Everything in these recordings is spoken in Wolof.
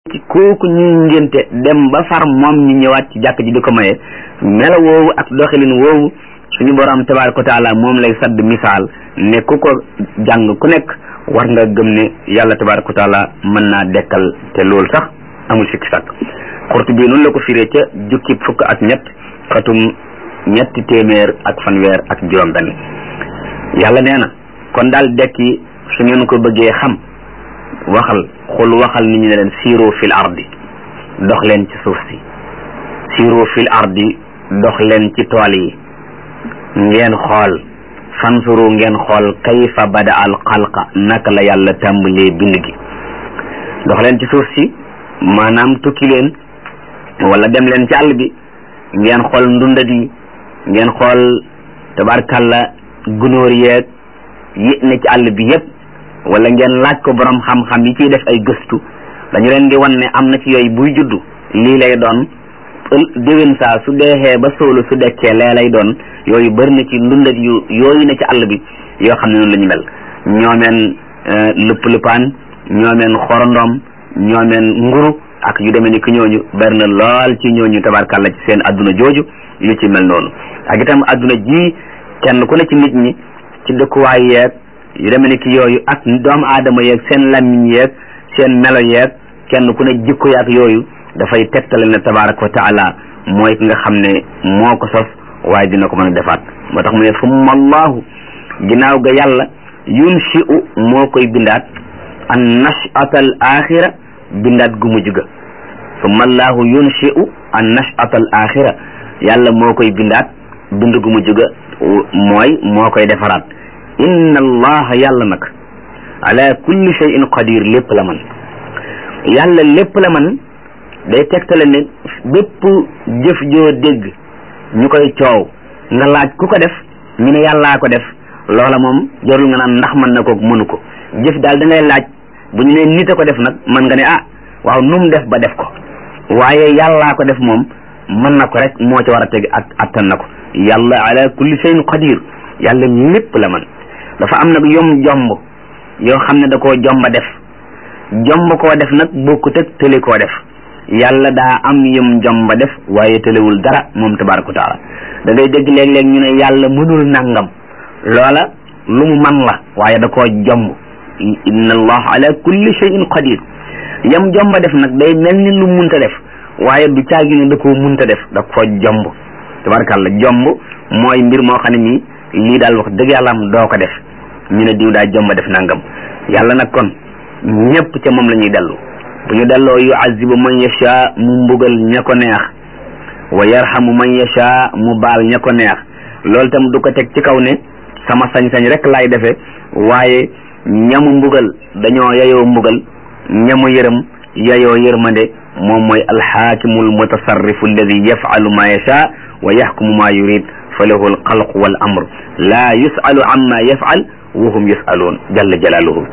ci kooku ñuy ngénte dem ba far moom ñu ñëwaat ci jàkk ji di ko maye melo woowu ak doxalin woowu suñu borom tabaraka wa taala moom lay sadd misaal ne ku ko jàng ku nekk war nga gëm ne yàlla tabaraka wa taala mën naa dekkal te loolu sax amul sikki sàkk xurtu bi noonu la ko firee ca jukki fukk ak ñett xatum ñetti téeméer ak fanweer ak juróom benn yàlla nee na kon daal dekki su ngeen ko bëggee xam waxal xul waxal nit ñi ne leen siiro fil ardi dox leen ci suuf si siiro fil ardi dox leen ci tool yi ngeen xool fansuru ngeen xool kayfa bada al xalqa naka la yàlla tàmbalee bind gi dox leen ci suuf si maanaam tukki leen wala dem leen ci àll bi ngeen xool ndundat yi ngeen xool tabarkalla gunóor yeeg yi ne ci àll bi yépp wala ngeen laaj ko borom xam-xam yi ciy def ay gëstu dañu leen di wan ne am na ci yooyu buy juddu lii lay doon déwén saa su deexee ba sóolu su dekkee lee lay doon yooyu bëri na ci ndundat yu yooyu ne ci àll bi yoo xam ne noonu la ñu mel ñoomeen lëpp lëppaan ñoomeen xorondom ñoomeen nguru ak yu demee ni ki ñooñu bari na lool ci ñooñu tabarkàlla ci seen adduna jooju yu ci mel noonu ak itam adduna ji kenn ku ne ci nit ñi ci dëkkuwaay yeeg yu demee ni ki yooyu ak doomu aadama yeeg seen làmmiñ yeeg seen melo yeeg kenn ku ne jikko yaak yooyu dafay tegtale ne tabaraka wa taala mooy ki nga xam ne moo ko sos waaye dina ko mën a defaat moo tax mu ne summa allahu ginnaaw ga yàlla yunshi'u moo koy bindaat an nash'ata al axira bindaat gu mujj ga summa allahu yunshi'u an nash'ata al axira yàlla moo koy bindaat bind gu mujj ga mooy moo koy defaraat inna allaha yàlla nag ala kulli shay'in qadir lépp la man yàlla lépp la man day tegtale ne bépp jëf joo dégg ñu koy coow nga laaj ku ko def ñu ne yàllaa ko def loola moom jarul nga naan ndax mën na ko mënu ko jëf daal da ngay laaj bu ñu ne nit a ko def nag mën nga ne ah waaw nu mu def ba def ko waaye yàllaa ko def moom mën na ko rek moo ci war a teg ak attan na ko yàlla ala kulli shay'in qadir yàlla lépp la man dafa am nag yom jomb yoo xam ne da koo jomba def jomb koo def nag bokkut ak tële koo def yàlla daa am yëm jomba def waaye tëlewul dara moom tabaraka wa taala da ngay dégg léeg-léeg ñu ne yàlla mënul nangam loola lu mu man la waaye da koo jomb inna allah ala kulli shay'in qadir yam jomba def nag day mel ni lu munta def waaye du caagi ne da koo munta def da koo jomb tabarakàlla jomb mooy mbir moo xam ne nii lii daal wax dëgg yàlla am doo ko def ñu ne diw daa jomba def nangam yàlla nag kon ñëpp ca moom la ñuy dellu bu ñu delloo yuazibu man yasha mu mbugal ña ko neex wa yarhamu man yasha mu baal ña ko neex loolu tam du ko teg ci kaw ne sama sañ-sañ rek laay defee waaye ñamu mbugal dañoo yayoo mbugal ñamu yërëm yayoo yërmande moom mooy alxaakimul mutasarrifu alladi yafalu ma yasha wa yaxkumu ma yurid fa lahu alxalqu wal amr laa yusalu amma yafal wa hum yusaluun jalla jalaaluhu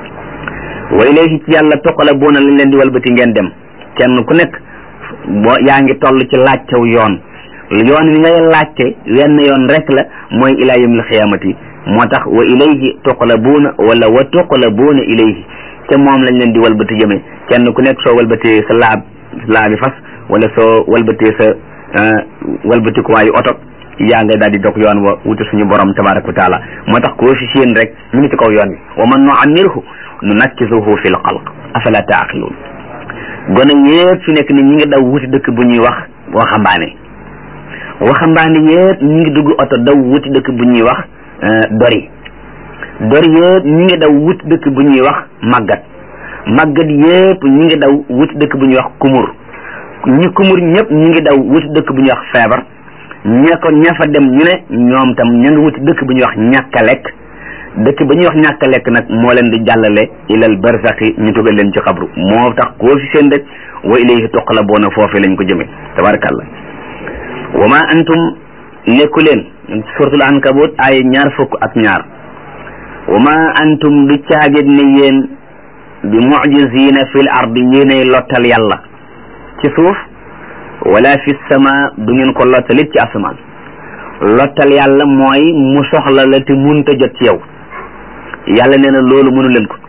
wa ilayhi ci yàlla toqalabuuna lañ leen di walbati ngeen dem kenn ku nekk boo yaa ngi toll ci laajtew yoon yoon wi ngay laajte wenn yoon rek la mooy ilaa yawmil xiyaamati moo tax wa ilayhi toqalabuuna wala wa toqalabuuna ilayhi te moom lañ leen di walbati jëme kenn ku nekk soo walbatee sa laab laabi fas wala soo walbatee sa walbati ko waayu oto yaa ngay daal di dog yoon wa wuti suñu borom tabaraka wa taala moo tax koo fi séen rek ñu ngi ci kaw yoon wi wa man nuammirhu nu nakkisuhu fi l xalq afala taaqiluun gone yëpp fi nekk ni ñi ngi daw wuti dëkk bu ñuy wax waxambaane waxambaane yëpp ñi ngi dugg oto daw wuti dëkk bu ñuy wax dori dori yëpp ñi ngi daw wuti dëkk bu ñuy wax màggat màggat yëpp ñi ngi daw wuti dëkk bu ñuy wax kumur ñi kumur ñëpp ñi ngi daw wuti dëkk bu ñuy wax feebar ña ko ña fa dem ñu ne ñoom tam ña ngi wuti dëkk bu ñuy wax ñàkk a lekk dëkk ba ñuy wax ñàkk a lekk nag moo leen di jàllale ilal barzaqi ñu tugal leen ci xabru moo tax koo fi seen rek wa ilayhi tuqlabuuna foofee lañ ko jëme tabarakallah wa ma antum nekku leen suratul ankabut ay ñaar fukk ak ñaar wa ma antum du caagit ne yéen bi mujizina fil ardi yéenay lottal yàlla ci suuf wala fi sama du ngeen ko lottalit ci asamaan lottal yàlla mooy mu soxla la te munta jot ci yow yàlla nee na loolu mënu leen ko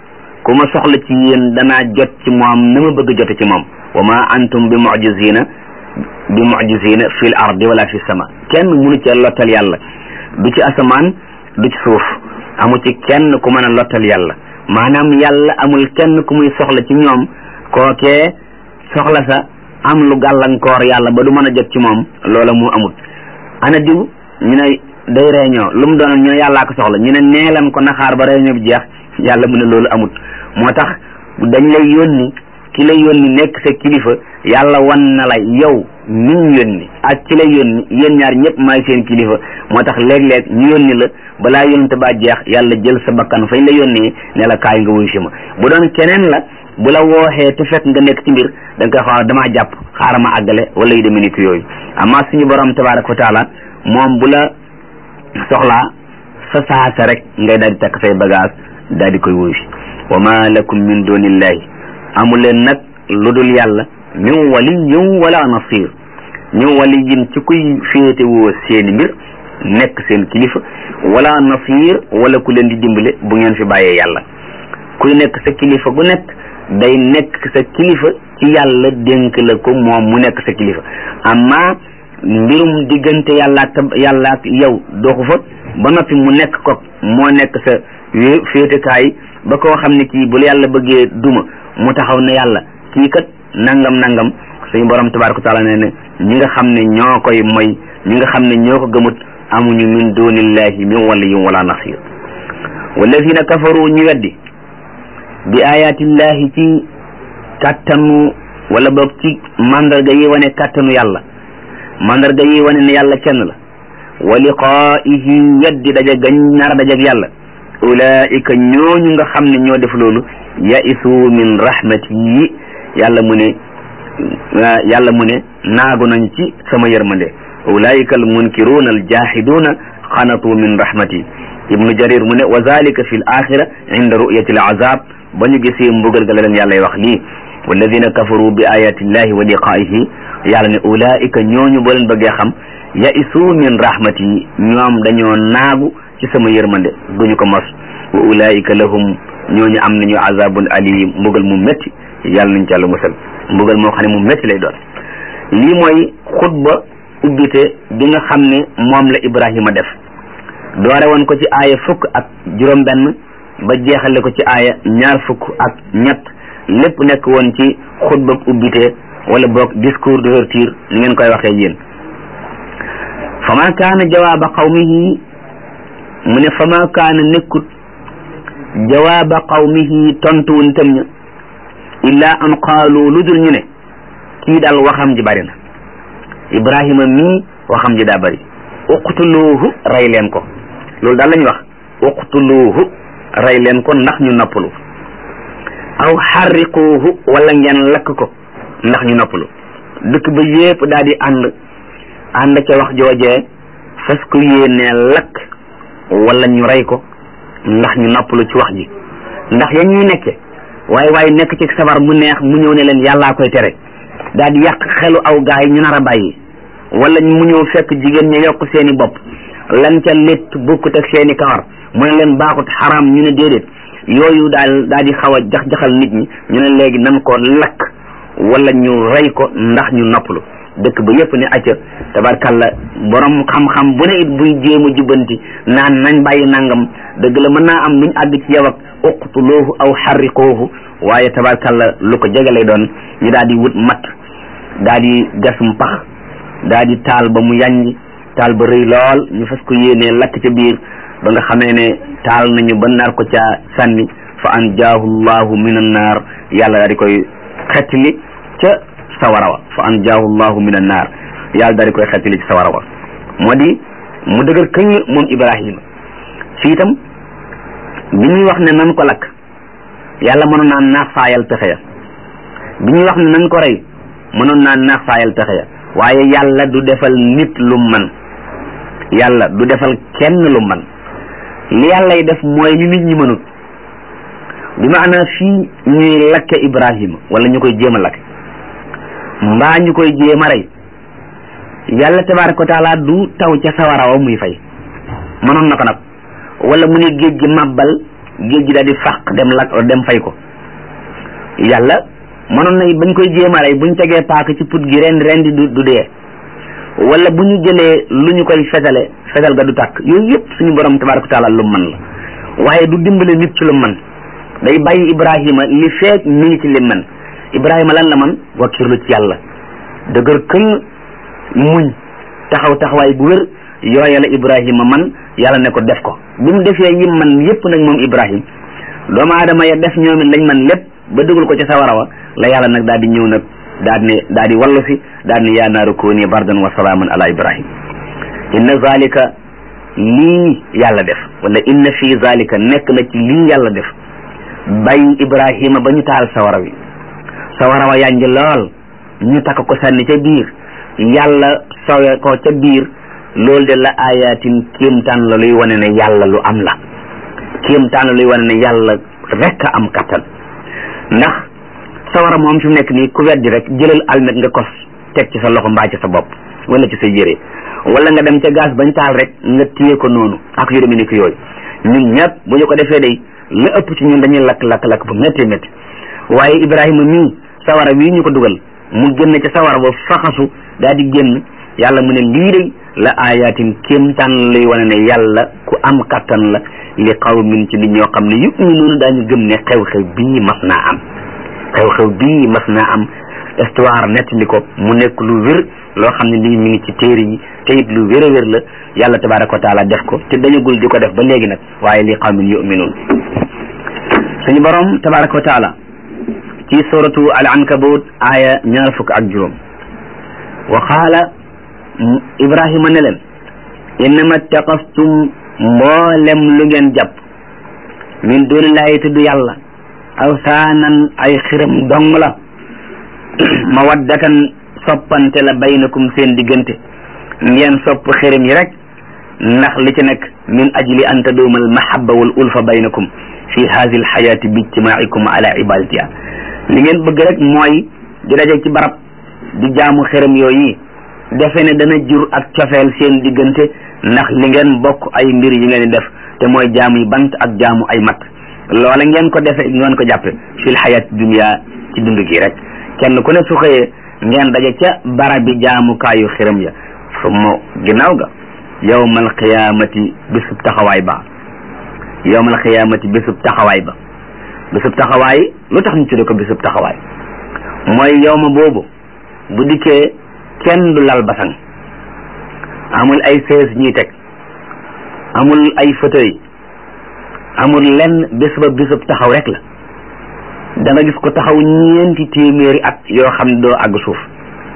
ku ma soxla ci yéen danaa jot ci moom na ma bëgg jote ci moom wa ma antum bi mujizina bi mujizina fi l ardi wala fi sama kenn munu ci lottal yàlla du ci asamaan du ci suuf amu ci kenn ku mën a lottal yàlla maanaam yàlla amul kenn ku muy soxla ci ñoom kookee soxla sa am lu gàllankoor yàlla ba du mën a jot ci moom loola mu amut ana diw ñu ne day réunion lu mu doon ñu ne yàllaa ko soxla ñu ne neelan ko naxaar ba réunion bi jeex yàlla mu ne loolu amut moo tax dañ lay yónni ki lay yónni nekk sa kilifa yàlla wan na la yow mi ñu yónni ak ki lay yónni yéen ñaar ñëpp maay seen kilifa moo tax léeg-léeg ñu yónni la balaa yónnte ba jeex yàlla jël sa bakkan fañ la yónnee ne la kaay nga wuy si ma bu doon keneen la bu la wooxee te fekk nga nekk ci mbir da nga koy xaw damaa jàpp xaaral ma àggale wala yu demee ni ki yooyu amma suñu borom tabaraka wa taala moom bu la soxlaa sa saasa rek ngay daal di takk say bagage daal di koy wuy si wa ma lakum min dunillahi amu leen nag lu dul yàlla min waliyin wala nasir min waliyin ci kuy féete woo seeni mbir nekk seen kilifa wala nasir wala ku leen di dimbale bu ngeen fi bàyyee yàlla kuy nekk sa kilifa gu nekk day nekk sa kilifa ci yàlla dénk la ko moom mu nekk sa kilifa amma mbirum diggante yàlla ak yàlla ak yow doxu fa ba noppi mu nekk ko moo nekk sa féetekaay ba koo xam ne kii bu la yàlla bëggee duma mu taxaw ne yàlla kii kat nangam nangam suñu borom tabaraka taala nee ne ñi nga xam ne ñoo koy moy ñi nga xam ne ñoo ko gëmut amuñu min dunillahi min waliyin wala nasir wallazina kafaru ñu weddi bi ayatillahi ci kàttanu wala boog ci mandarga yi wane kàttanu yàlla mandarga yi wane ne yàlla kenn la wa liqaa'ihi weddi daje gañ nar a dajeeg yàlla ulaika ñooñu nga xam ne ñoo def loolu yaisu min rahmati yàlla mu ne yàlla mu ne naagu nañ ci sama yërmande ulaika al munkiruuna al jahiduna xanatu min rahmati ibnu jarir mu ne wa zalika fi l axira inda ru'yati al azab ba ñu gisee mbugal ga la leen yàlla wax lii walladina kafaru bi ayati llahi wa liqaa'ihi yàlla ne ulaika ñooñu boo leen bëggee xam yaisu min rahmati ñoom dañoo naagu ci sama yërmande duñu ko mos wa ulaika lahum ñooñu am nañu azabun alim mbugal mu métti yàlla nañ ci yàlla musal mbugal moo xam ne mu métti lay doon lii mooy xutba ubbite bi nga xam ne moom la Ibrahima def doore woon ko ci aaya fukk ak juróom benn ba jeexale ko ci aaya ñaar fukk ak ñett lépp nekk woon ci xutba ubbite wala boog discours d'ouverture ni ngeen koy waxee yéen fa ma kaana jawaaba qawmihi mu ne fa ma kaana nekkut jawaaba qawmihi tontu wuñ tam ña illa an qaalu lu dul ñu ne kii daal waxam ji bari na ibrahima mii waxam ji daa bari uqtuluuhu rey leen ko loolu daal la ñu wax uqtuluuhu rey leen ko ndax ñu noppalu aw xarriquuhu wala ngeen lakk ko ndax ñu noppalu dëkk ba yépp daal di ànd ànd ca wax joojee fas ko yéenee lakk wala ñu rey ko ndax ñu noppalu ci wax ji ndax ya ñuy nekke waaye waaye nekk ci sabar mu neex mu ñëw ne leen yàllaa koy tere daal di yàq xelu aw gaay ñu nar a bàyyi wala mu ñëw fekk jigéen ña yokk seeni bopp lan ca létt bukkut ak seeni kawar mu ne leen baaxut xaraam ñu ne déedéet yooyu daal daal di xaw a jax-jaxal nit ñi ñu ne léegi nan ko lakk wala ñu rey ko ndax ñu noppalu dëkk ba yépp ne acca tabarkalla borom xam-xam bu ne it buy jéem a jubbanti naan nañ bàyyi nangam dëgg la mën naa am nuñ àgg ci yow ak uqtuluuhu aw xarriqoohu waaye tabarkalla lu ko jege lay doon ñu daal di wut mat daal di gasum pax daal di taal ba mu yàññ taal ba rëy lool ñu fas ko yéenee lakk ca biir ba nga xamee ne taal nañu ba nar ko ca sànni fa anjaahu llahu min annaar yàlla daal di koy xettili ca sawara wa fa anjaahu llahu min annaar yàlla daal di koy xettili ci sawara wa moo di mu dëgër këñ moom ibrahima ci itam bi ñuy wax ne nan ko lakk yàlla mënoon naa naax saayal pexe ya bi ñuy wax ne nan ko rey mënoon naa naax saayal pexe ya waaye yàlla du defal nit lu man yàlla du defal kenn lu man li yàlla yi def mooy li nit ñi mënut bi maanaa fii ñuy lakke ibrahima wala ñu koy jéem a lakke mbaa ñu koy jéem a rey yàlla tabaraka wa taala du taw ca sawara wa muy fay mënoon na ko nag wala mu ne géej gi màbbal géej gi daal di fàq dem lak dem fay ko yàlla mënoon na bañ koy jéemalay buñ tegee paaka ci put gi ren ren di du du dee wala bu ñu jëlee lu ñu koy fetale fetal ga du tàkk yooyu yëpp suñu borom tabaraka taala lu mën la waaye du dimbale nit ci lu mën day bàyyi ibrahima li feek mi ngi ci li mën ibrahima lan la man wakkirlu ci yàlla dëgër këng muñ taxaw taxawaay bu wér yooya la ibrahima man yàlla ne ko def ko bi mu defee yi man yépp nag moom ibrahim doomu aadama ya def ñoom it lañ man lépp ba dugal ko ci sawara wa la yàlla nag daal di ñëw nag daal ne daal di wallu si daal ne yaa naaru kuuni bardan wa salaaman ala ibrahim inna zalika lii yàlla def wala inna fi zalika nekk na ci lii yàlla def bàyyi ibrahima ba ñu taal sawara wi sawara wa yànj lool ñu takk ko sànni ca biir yàlla sowe ko ca biir loolu de la ayatin kéemtaan la luy wane ne yàlla lu am la kéemtaan la luy wane ne yàlla rek a am kattan ndax sawara moom fi mu nekk nii ku weddi rek jëlal almet nga kos teg ci sa loxo mbaa ci sa bopp wala ci sa yére wala nga dem ca gaz bañ taal rek nga téye ko noonu ak yu demee ni ko yooyu ñun ñëpp bu ñu ko defee day la ëpp ci ñun dañuy lakk lakk lakk bu métti métti waaye Ibrahima mii sawara wii ñu ko dugal mu génn ca sawara ba faxasu daal di génn yàlla mu ne lii de la ayatin kéemtaan lay wane ne yàlla ku am kattan la li qawmin ci nit ñoo xam ne yu'minuuna daañu gëm ne xew-xew bii mas naa am xew-xew bii mas naa am histoire nettali ko mu nekk lu wér loo xam ne lii mi ngi ci téere yi te it lu wér a wér la yàlla tabaraka wa taala def ko te dañagul di ko def ba léegi nag waaye li qawmin yu'minuun suñu borom tabaraka wa taala ci suratu al ankabut aaya ñaar fukk ak juróom wa qaala ibrahima ne leen innama taqastum mboolem lu ngeen jàpp min dunillahi tudd yàlla awsaanan ay xiram dong la mawaddatan soppante la baynakum seen diggante ngeen sopp xiram yi rek ndax li ci nekk min ajli an taduuma al mahabba wal ulfa baynakum fi hadi al xayaati bi ijtimaikum ala ibadatiha li ngeen bëgg rek mooy di daje ci barab di jaamu xiram yooyu defe ne dana jur ak cofeel seen diggante ndax li ngeen bokk ay mbir yi ngeen di def te mooy jaamu yi bant ak jaamu ay mat loola ngeen ko defe ngeen ko jàppe fil xayaat dunia ci dund gi rek kenn ku ne su xëyee ngeen daje ca barab bi jaamukaayu xiram ya summa ginnaaw ga yawmal qiyaamati bisub taxawaay ba yawmal qiyaamati bisub taxawaay ba bisub taxawaay lu tax ñu tudde ko bisub taxawaay mooy yawma boobu bu dikkee kenn du lal basang amul ay sees ñuy teg amul ay fauteuil amul lenn bés ba bésub taxaw rek la da nga gis ko taxaw ñeenti téeméeri at yoo xam ne doo àgg suuf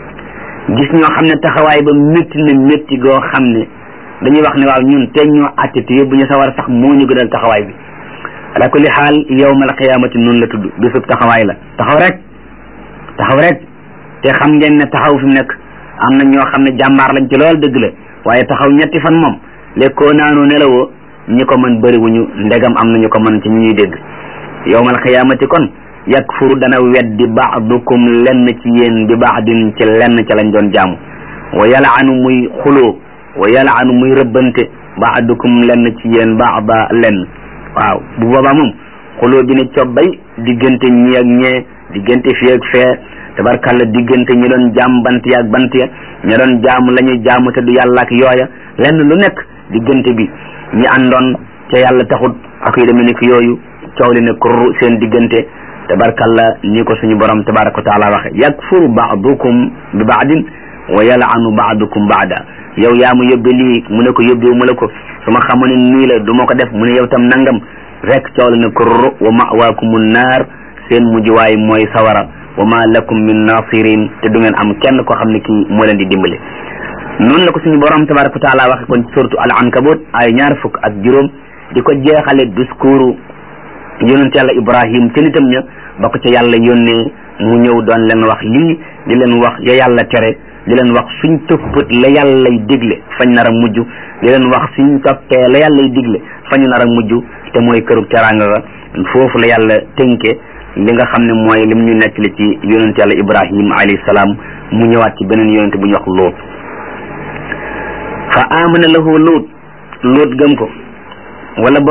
gis ñoo xam ne taxawaay ba métti na métti goo xam ne dañuy wax ne waaw ñun te ñoo àtte te yóbbu ñu sawar sax moo ñu gënal taxawaay bi ala kulli xaal yawmal qiyaamati noonu la tudd bésub taxawaay la taxaw rek taxaw rek te xam ngeen ne taxaw fi mu nekk am na ñoo xam ne jàmbaar lañ ci lool dëgg la waaye taxaw ñetti fan moom lekkoo naanu nelawoo ñi ko mën bëriwuñu ndegam am na ñu ko mën ci ñi ñuy dégg yawmal qiyaamati kon yakfuru dana weddi baadukum lenn ci yéen bi baadin ci lenn ca lañ doon jaamu wa yalaanu muy xuloo wa yalaanu muy rëbbante baadukum lenn ci yéen baada lenn waaw bu boobaa moom xuloo bi ne cobbay diggante ñi ak ñee diggante fii ak fee tabarkalla diggante ñi doon jaam bant ya ak bant ya ña doon jaamu la ñuy jaamu te du yàlla ak yooya lenn lu nekk diggante bi ñi àndoon te yàlla taxut ak yu demee ni ki yooyu coow li ne kur seen diggante tabarkalla ni ko suñu borom tabaraka wa taala waxe yakfuru baadukum bi baadin wa yalaanu baadukum baada yow yaa mu yóbbe lii mu ne ko yóbbewu mu la ko su ma xamoon ne nii la du ma ko def mu ne yow tam nangam rek coow li ne kur wa mawaakumu naar seen mujjuwaay mooy sawara wa ma lakum min nasirin te du ngeen am kenn koo xam ne kii moo leen di dimbale noonu la ko suñu borom tabaraka wa taala waxe kon surtout al ankabut ay ñaar fukk ak juróom di ko jeexale discours yonent yàlla ibrahim te nitam ña ba ko ca yàlla yónnee mu ñëw doon leen wax lii di leen wax ya yàlla tere di leen wax suñ topp la yàllay digle fañ nar a mujj di leen wax suñ toppee la yàllay digle fañu nar a mujj te mooy kërug teraanga ga foofu la yàlla tënke li nga xam ne mooy lim ñu nettali ci yonent yàlla ibrahim alayhi salaam mu ñëwaat ci beneen yonent bu ñu wax luut fa amana lahu luut luut gëm ko wala boog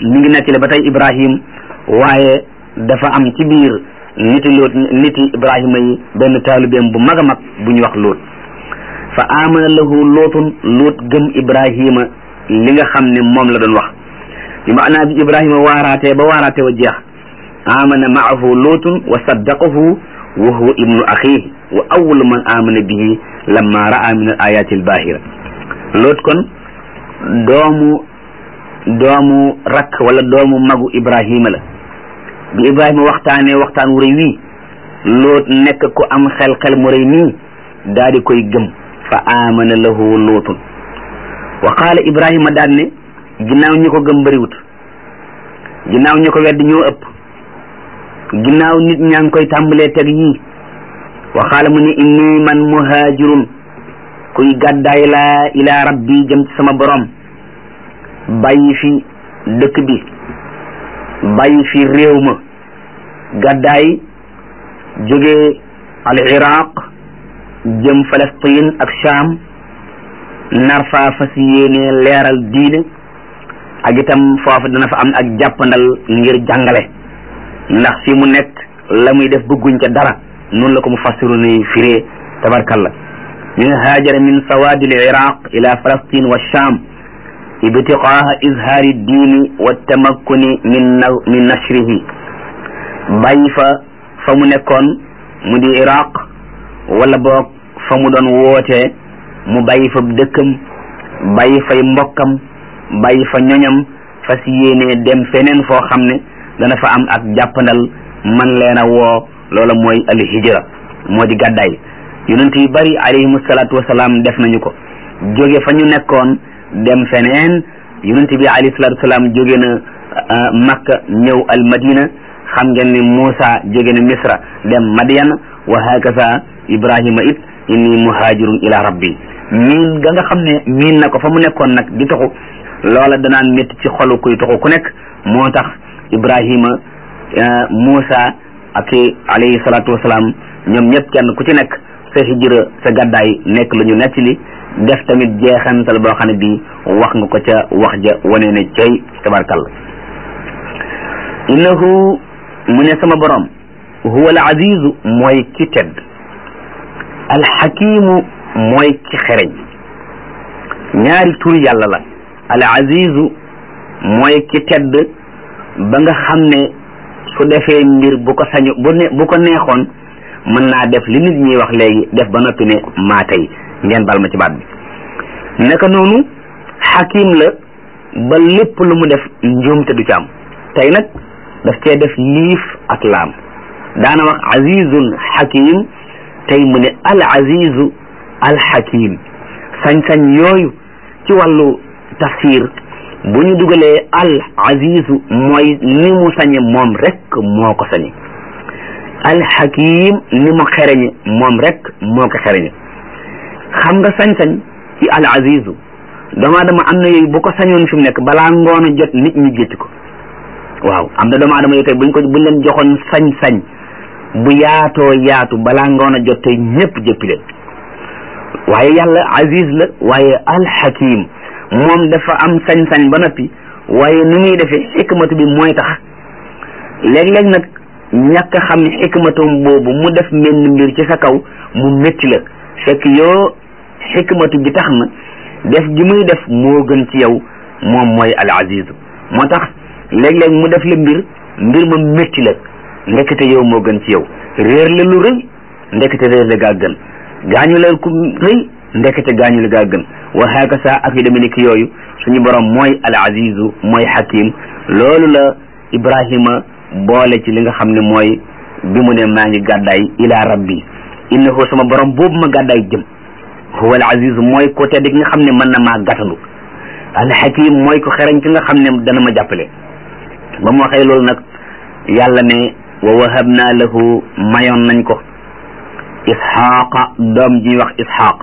mi ngi nettali ba tey ibrahim waaye dafa am ci biir niti loot niti ibrahima yi benn taalibeem bu mag a mag bu ñu wax loot fa amana lahu lootun loot gëm ibrahima li nga xam ne moom la doon wax bi maanaa bi ibrahima waaraatee ba waaraatee wa jeex amana maahu lootun wa saddaqahu wa huwa ibnu axihi wa awalu man amana bihi lamma raa min al ayati al bahira loot kon doomu doomu rakk wala doomu magu ibrahima la bi ibrahima waxtaanee waxtaan wu rëy wii loot nekk ku am xel xel mu rëy nii daal di koy gëm fa amana lahu lootun wa qaala ibrahima daan ne ginnaaw ñi ko gëm bëriwut ginnaaw ñi ko wedd ñoo ëpp ginnaaw nit ñaa ngi koy tàmbalee teg yii wa qaala mu ne inni man muhaajirun kuy gàddaay laa ila rabbi jëm ci sama borom bàyyi fi dëkk bi bàyyi fi réew ma gàddaay jóge al iraq jëm Palestine ak Sham nar faa fas yéene leeral diine ak itam foofu dana fa am ak jàppandal ngir jàngale ndax fi mu nekk la muy def bëgguñ ca dara noonu la ko mu fassiru ni firee tabarkalla ñu ne haajara min sawaadi al iraq ila Palestine wa Sham ibtiqaaha izhaari diini wa tamakkuni min min nashrihi bàyyi fa fa mu nekkoon mu di iraq wala boog fa mu doon wootee mu bàyyi fa dëkkam bàyyi fay mbokkam bàyyi fa ñoñam fas yéenee dem feneen foo xam ne dana fa am ak jàppandal man leen a woo loola mooy al hijra moo di gàddaay yonent yu bari alayhimu salaatu wasalaam def nañu ko jóge fa ñu nekkoon dem feneen yonent bi alayhi salaatu wasalaam jóge na makka ñëw al madina xam ngeen ni Muusa jóge na misra dem madiyan wa hakaza ibrahima it inni muhajirun ila rabbi miin ga nga xam ne miin na ko fa mu nekkoon nag di toxu loola danaan métti ci xolu kuy toxu ku nekk moo tax ibrahima Muusa ak alayhi salaatu wasalaam ñoom ñëpp kenn ku ci nekk sa hijra sa gàddaay nekk lu ñu nettali def tamit jeexantal boo xam ne bii wax nga ko ca wax ja wane ne cay tabarkalla innahu mu ne sama borom huwa al azizu mooy ki tedd al xakimu mooy ki xereñ ñaari tur yàlla la al azizu mooy ki tedd ba nga xam ne su defee mbir bu ko sañu bu ne bu ko neexoon mën naa def li nit ñuy wax léegi def ba noppi ne maa tey ngeen bal ma ci baat bi naka noonu xakim la ba lépp lu mu def njuumte du ci am tey nag daf cee def liif ak laam daana wax azizun xakim tey mu ne al azizu al xakim sañ-sañ yooyu ci wàllu tafsir bu ñu dugalee al azizu mooy ni mu sañe moom rek moo ko sañe al xakim ni mu xereñe moom rek moo ko xereñe xam nga sañ-sañ ci al azizu doomu aadama am na yooyu bu ko sañoon fi mu nekk balaa ngoon a jot nit ñi gétti ko waaw am na doomu aadama yooyu tey buñ ko buñ leen joxoon sañ-sañ bu yaatoo yaatu balaa ngoon a jot tey ñëpp jëppi leen waaye yàlla aziz la waaye alxakim moom dafa am sañ-sañ ba noppi waaye nu muy defee xikmatu bi mooy tax léeg-léeg nag ñàkk a xam xikmatum boobu mu def menn mbir ci sa kaw mu métti la fekk yoo xikmatu bi tax na def gi muy def moo gën ci yow moom mooy al azizu moo tax léeg-léeg mu def la mbir mbir ma métti la ndekete yow moo gën ci yow réer la lu rëy ndekete réer la gaa gën gaañu la ku rëy ndekete gaañu la gaa gën wa hakasa ak yu demee ni ki yooyu suñu borom mooy al azizu mooy hakim loolu la ibrahima boole ci li nga xam ne mooy bi mu ne maa ngi gàddaay ila rabbi innahu sama borom boobu ma gàddaay jëm huwa al azizu mooy ko tedd ki nga xam ne mën na maa gàttandu al hakim mooy ko xereñ ki nga xam ne dana ma jàppale ba mu waxee loolu nag yàlla ne wa wahabna lahu mayoon nañ ko isxaaqa doom ji ñuy wax isxaaq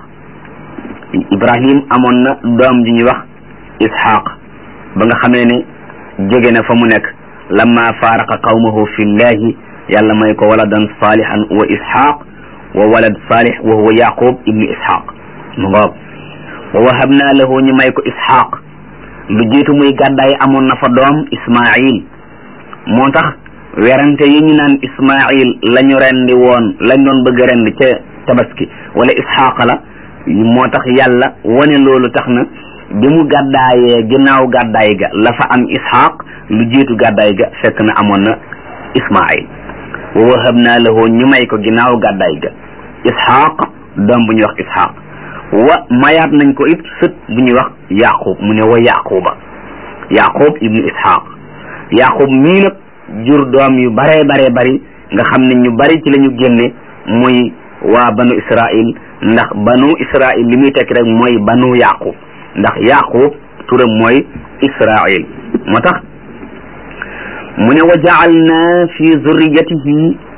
ibrahim amoon na doom ji ñuy wax isxaaq ba nga xamee ne jóge na fa mu nekk lamma faaraqa qawmahu fi llahi yàlla may ko waladan salihan wa isxaaq wa walad salih wa huwa yaqub ibnu isxaaq mu ngoog wa wahabna lahu ñu may ko isxaaq lu jiitu muy gàddaay amoon na fa doom ismail moo tax werante yi ñu naan ismail la ñu rendi woon lañ doon bëgg a rendi ca tabaski wala isxaaqa la moo tax yàlla wane loolu tax na bi mu gàddaayee ginnaaw gàddaay ga la fa am isxaaq lu jiitu gàddaay ga fekk na amoon na ismail wa wahabna lahu ñu may ko ginnaaw gàddaay ga isxaaq doom bu ñuy wax isxaaq wa mayaat nañ ko it sët bu ñuy wax yaqub mu ne wa yaquba yaqub ibnu isxaaq yaqub mii nag jur doom yu baree baree bari nga xam ne ñu bari ci la ñu génne muy waa banu israil ndax banu israil li muy tekki rek mooy banu yaqub ndax yaqub turam mooy israil moo tax mu ne wa jaalna fi zurriyatihi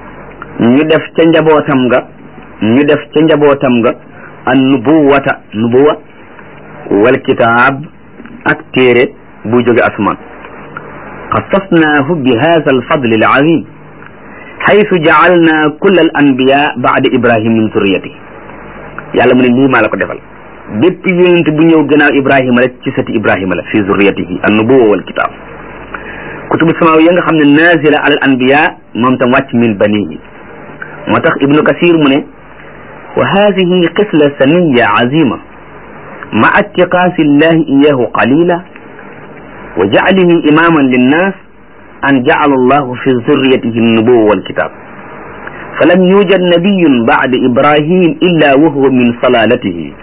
ñu def ca njabootam nga ñu def ca njabootam nga an nubuwata nubuwa wal kitaab ak téere bu jóge asmaan xasasnaahu bi hada alfadli alazim xaytu jaalna kulla al anbiya baada ibrahim min zurriyati yàlla mu ne lii maa la ko defal bépp yonent bu ñëw gannaaw ibrahima rek ci sëti ibrahima la fi zurriyatihi an nubuwa wal kitaab kutubu samaaw ya nga xam ne nazila ala al anbiya moom tam wàcc min banihi moo tax ibnu kasir mu ne wa hadihi xisla saniya azima ma attiqaasi llahi iyahu qalila wa jaclihi imaman linnas an jacala allahu fi zurriyatihi nubuwa walkitab falam yujad nabiyun bacda ibrahim illa wahuwa min salalatihi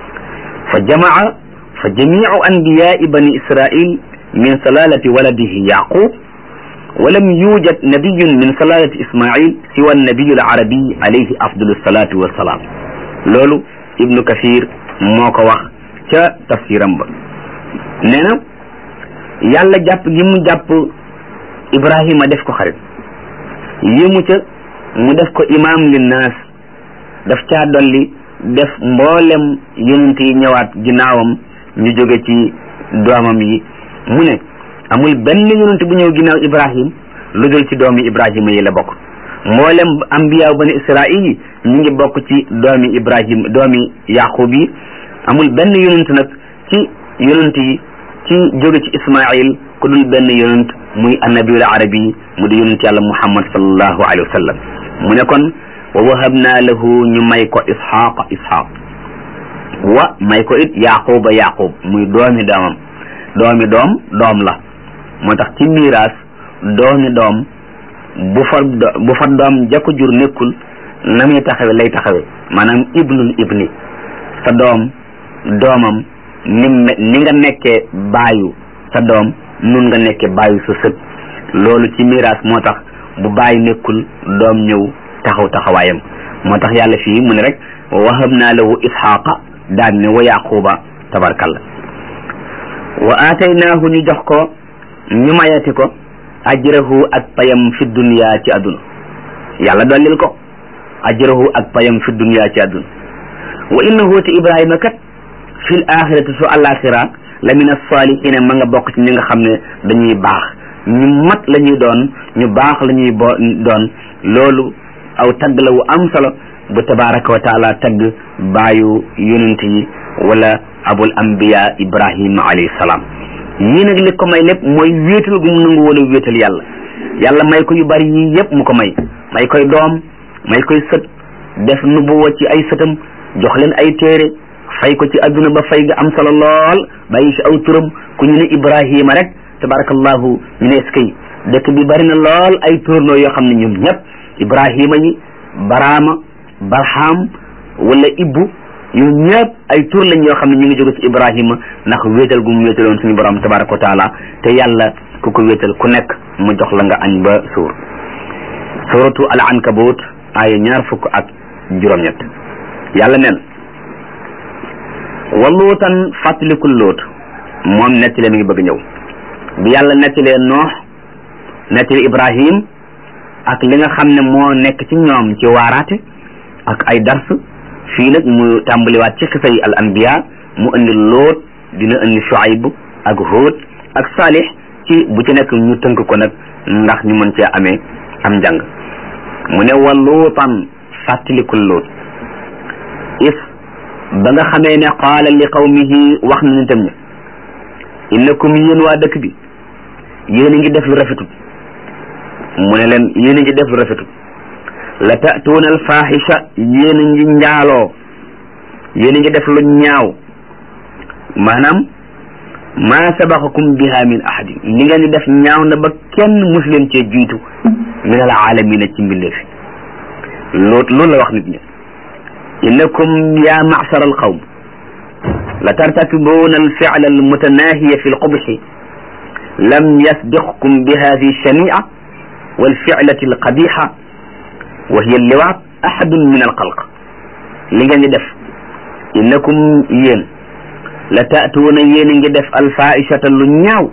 fa jamaca fa jamicu anbiyai bani israil min salalati waladihi yaqub ولم يوجد نبي من سلالة إسماعيل سوى النبي العربي عليه أفضل الصلاة والسلام لولو ابن كثير موكو wax ca tafsiram ba nee na yàlla jàpp gi mu jàpp Ibrahima def ko xarit yému ca mu def ko imam linnaas daf caa dolli def mboolem yonent yi ñëwaat ginnaawam ñu jóge ci doomam yi mu ne amul benn yonent bu ñëw ginnaaw ibrahim lu dul ci doomi ibrahima yi la bokk mboolem ambiyaaw bani israil yi ñu ngi bokk ci doomi ibrahim doomi yaqub yi amul benn yonent nag ci yonent yi ci jóge ci ismail ku dul benn yonent muy annabiul arabi mu di yonent yàlla muhammad sallallahu alayhi wa sallam mu ne kon wa wahabna lahu ñu may ko isxaqa isxaq wa may ko it yaquba yaqub muy doomi doomam doomi doom doom la moo tax ci miiraas doomi doom bu fa bu fa doom jakko jur nekkul na muy taxawe lay taxawe maanaam ibnul ibni sa doom doomam ni ni nga nekkee baayu sa doom nun nga nekkee baayu sa sët loolu ci miiraas moo tax bu baay nekkul doom ñëw taxaw taxawaayam moo tax yàlla fii mu ne rek wahab naa lahu isxaaqa daan ne wa yaquba tabarkalla wa aataynaahu ñu jox ko ñu mayati ko ajrahu ak payam fi dunya ci àdduna yàlla dollil ko ajrahu ak payam fi dunya ci àdduna wa innahu te ibrahima kat fi l axirati su alaxira la min assalihina ma nga bokk ci ñi nga xam ne dañuy baax ñu mat la ñuy doon ñu baax la ñuy bo doon loolu aw tagg la wu am solo bu tabaraka wa taala tagg baayu yonent yi wala abul anbiya ibrahima alayhi salaam yii nag li ko may lépp mooy wéetal gu mu nangu wala wéetal yàlla yàlla may ko yu bari yii yëpp mu ko may may koy doom may koy sët def nubuwa ci ay sëtam jox leen ay téere fay ko ci adduna ba fay ga am solo lool bàyyi fi aw turam ku ñu ne ibrahima rek tabarakallahu ñu ne eskay dëkk bi bari na lool ay tournoo yoo xam ne ñoom ñëpp ibrahima yi baraama barham wala ibbu ñoom ñëpp ay tur lañ yoo xam ne ñu ngi jóge ci ibrahima ndax wéetal gu mu wéetaloon suñu borom tabaraka wa taala te yàlla ku ko wéetal ku nekk mu jox la nga añ ba suur suratu al ankabut aaya ñaar fukk ak juróom-ñett yàlla nen wa luutan fàttalikul luut moom nettile mi ngi bëgg ñëw bi yàlla nettilee noox nettali ibrahim ak li nga xam ne moo nekk ci ñoom ci waaraate ak ay dars fii nag mu tàmbaliwaat ci xisa yi al anbiya mu indi loot dina indi shuayb ak hóot ak saalix ci bu ci nekk ñu tënk ko nag ndax ñu mën cee amee am njàng mu ne wa luutan fàttalikul loot is ba nga xamee ne qaala li qawmihi wax na nitam ña innakum yéen waa dëkk bi yéen a ngi def lu rafetul mu ne leen yéen a ngi def lu rafetul la ta'tuuna alfaahisha yéen a ngi njaaloo yéen a ngi def lu ñaaw maanaam maa sabaqakum biha min ahadin li ngeen di def ñaaw na ba kenn mus leen cee jiitu min al aalamina ci mbindeef loolu loolu la wax nit ñi innakum ya ma'shar al qawm la tartakibuna al fi'la al mutanahiya fi al qubhi lam yasbiqkum bi hadhihi shani'a wal fi'lati al qabiha wa hiya al liwaat ahadun min al xalq li ngeen di def innakum yéen la taatuuna yéen a ngi def alfaishata lu ñaaw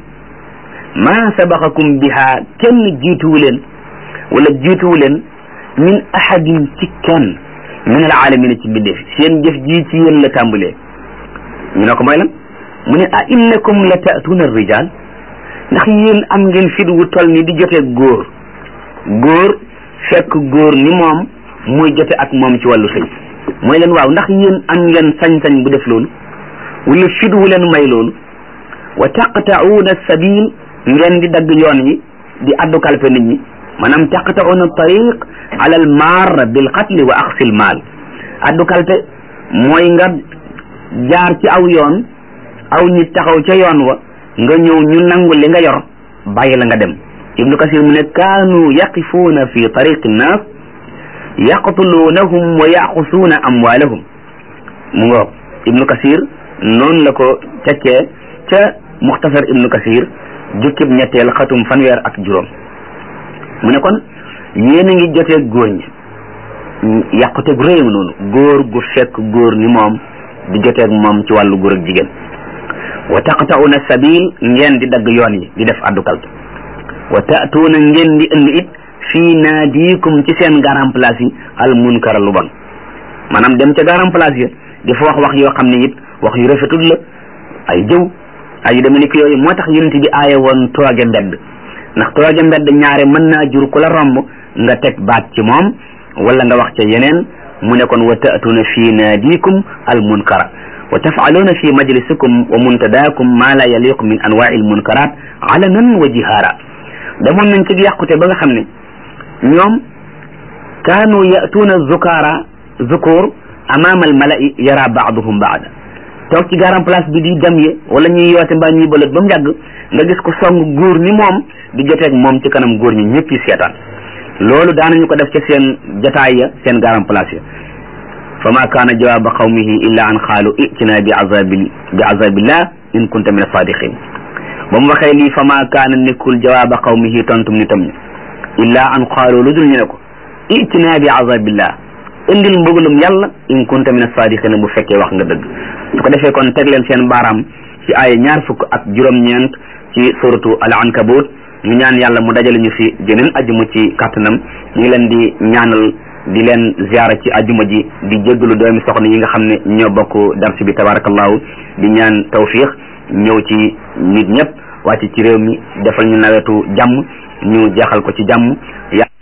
maa sabaqakum biha kenn jiituwu leen wala jiituwu leen min ahadin ci kenn min al alamina ci mbindeef seen jëf ji ci yéen la tàmbalee ñu ne ko mooy lan mu ne a innakum la taatuuna rijal ndax yéen am ngeen fit wu tol ni di jotee góor góor fekk góor ni moom muy jote ak moom ci wàllu sëy mooy leen waaw ndax yéen am ngeen sañ-sañ bu def loolu wala fit wu leen may loolu wa taqta'uuna sabil ngeen di dagg yoon yi di addu kalpe nit ñi maanaam taqta'uuna tariq ala al marra bil qatli wa axsil maal addu kalpe mooy nga jaar ci aw yoon aw nit taxaw ca yoon wa nga ñëw ñu nangu li nga yor bàyyi la nga dem ibnu kasir mu ne kaanu yaqifuuna fi tariqi nnaas yaqtuluunahum wa yaxusuuna amwaalahum mu ngoog ibnu kasir noonu la ko tekkee ca muxtasar ibnu kasir jukkib ñetteel xatum fanweer ak juróom mu ne kon yéen a ngi jotee góor ñi yàqute gu réew noonu góor gu fekk góor ni moom di joteeg moom ci wàllu góor ak jigéen wa taqta'una sabil ngeen di dagg yoon yi di def addukal wa ta'tuuna ngeen di indi it fii naadikum ci seen garan place yi al munkara lu bon maanaam dem ca garan place yi di fa wax wax yoo xam ne it wax yu rafetul la ay jëw ay yu demee ni ko yooyu moo tax yonent bi aaye woon tooge mbedd ndax tooge mbedd ñaare mën naa jur ku la romb nga teg baat ci moom wala nga wax ca yeneen mu ne kon wa ta'tuuna fii naadikum al munkara wa taf'aluuna fi majlisikum wa muntadaakum ma la yaliqu min anwaa'i al munkarat alanan wa jihaara demoon nañ ci yàqute ba nga xam ne ñoom kaanu ya'tuuna zukaara zukur amaama al mala'i yara ba'duhum ba'da toog ci garan place bi di dem ye wala ñuy yoote mbaa ñuy bëlët ba mu yàgg nga gis ko song góor ni moom di joteeg moom ci kanam góor ñi ñëpp yi seetaan loolu daanañu ko def ca seen jataay ya seen garan place ya fa ma kaana jawaaba qawmihi illa an qaalu itina bi azabi bi azabillah in kunta min asadiqin ba mu waxee lii fa ma kaana nekkul jawaaba qawmihi tontum ni tam ñi illa an qaalu lu dul ñu ne ko itina bi azabillah indil mbëggalum yàlla in kunta min asadiqin bu fekkee wax nga dëgg su ko defee kon teg leen seen baaraam ci ay ñaar fukk ak juróom-ñeent ci suratu al ankabut ñu ñaan yàlla mu dajale ñu fi jeneen ajuma ci kàttanam ñu ngi leen di ñaanal di leen ziara ci ajuma ji di jéggalu doomi soxna yi nga xam ne ñoo bokk darsi bi tabarakallahu di ñaan tawfiq ñëw ci nit ñëpp wàcc ci réew mi defal ñu nawetu jàmm ñu jeexal ko ci jàmm